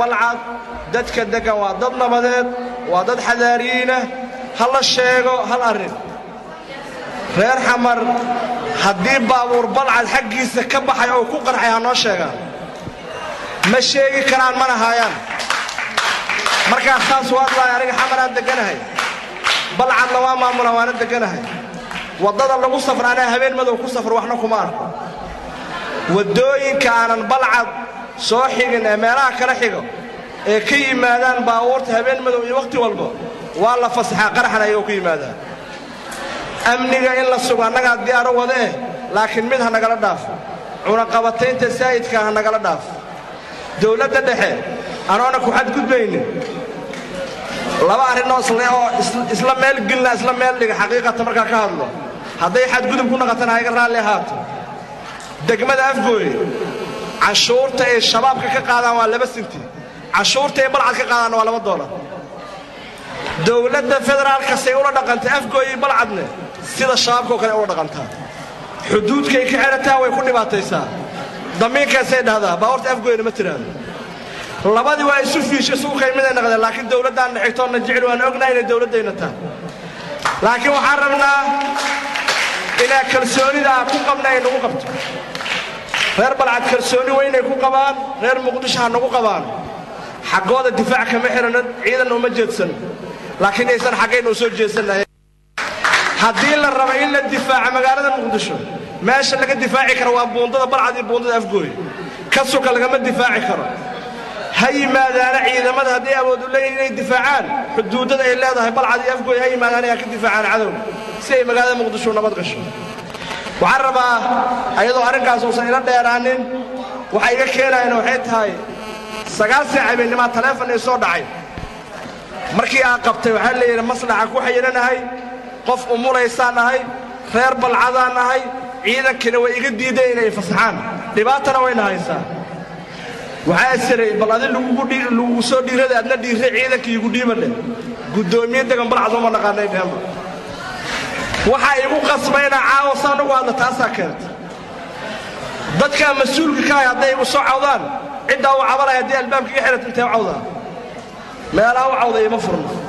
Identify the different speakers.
Speaker 1: balcad dadka deggan waa dad nabadeed waa dad xadaariyiinah ha la sheego hal arrin reer xamar haddii baabuur balcad xaggiisa ka baxay oo ku qarxay ha noo sheegaan ma sheegi karaan mana haayaan markaa saas waadlaay aniga xamaraan degganahay balcadna waa maamula waana degganahay waddada lagu safra anaa habeen madow ku safro waxna kuma arko waddooyinka aanan balcad soo xigin ee meelaha kala xigo ee ka yimaadaan baabuurta habeen madow iyo wakhti walba waa la fasaxaa qaraxan ayagoo ku yimaadaan amniga in la sugo annagaa diyaaro wada eh laakiin mid ha nagala dhaafo cunaqabataynta saa'idka ha nagala dhaafo dowladda dhexe anoona ku xadgudbaynin laba arrinoo oo isla meel gelina isla meel dhiga xaqiiqata markaa ka hadlo hadday xadgudub ku naqatana hayga raalli ahaato degmada afgooye canshuurta ay shabaabka ka qaadaan waa laba sinti canshuurta ay balcad ka qaadaanna waa laba doolar dowladda federaalka say ula dhaqantay afgooye balcadne sida shabaabkao kale ula dhaqantaa xuduudkay ka xerataa way ku dhibaataysaa damiinkaasay dhahdaa baawarta afgooyena ma tiraahdo labadii waa isu fiisha isugu qaymiday naqdeen laakiin dowladdaanna xigtoonna jecel waan ognahay inay dowladdayna tahay laakiin waxaan rabnaa inaa kalsoonida aan ku qabna ay nagu qabto reer balcad kalsooni weynay ku qabaan reer muqdisho ha nagu qabaan xaggooda difaac kama xirano ciidanna uma jeedsan laakiin aysan xaggayna u soo jeedsannahay haddii la rabo in la difaaco magaalada muqdisho meesha laga difaaci karo waa buundada balcad iyo buundada afgooy ka suka lagama difaaci karo ha yimaadaana ciidamada hadday awood u leeyihin inay difaacaan xuduuddada ay leedahay balcad iyo afgooy ha yimaadaan ay ka difaacaan cadowga si ay magaalada muqdisho nabad gasho waxaan rabaa ayadoo arrinkaas uusan ila dheeraanin waxa iga keenayana waxay tahay sagaal saac habeenimaa taleefon ii soo dhacay markii aan qabtay waxaa layidhi maslaxa ku xayiranahay qof umulaysaan ahay reer balcadaan ahay ciidankina way iga diideen inay fasaxaan dhibaatana wayna haysaa waxaa isiray bal adi lagugu soo dhiirada adna dhiirre ciidankii igu dhiiba dheh guddoomiye degan balcad uma naqaanay dheenba waxaa igu qasbayna caawa saan ugu hadla taasaa keenta dadkaa mas-uulka ka hay hadday igu soo cawdaan ciddaa u cabanaya haddii albaabka iga xidhat intee u cawdaa meelaa u cawda ima furno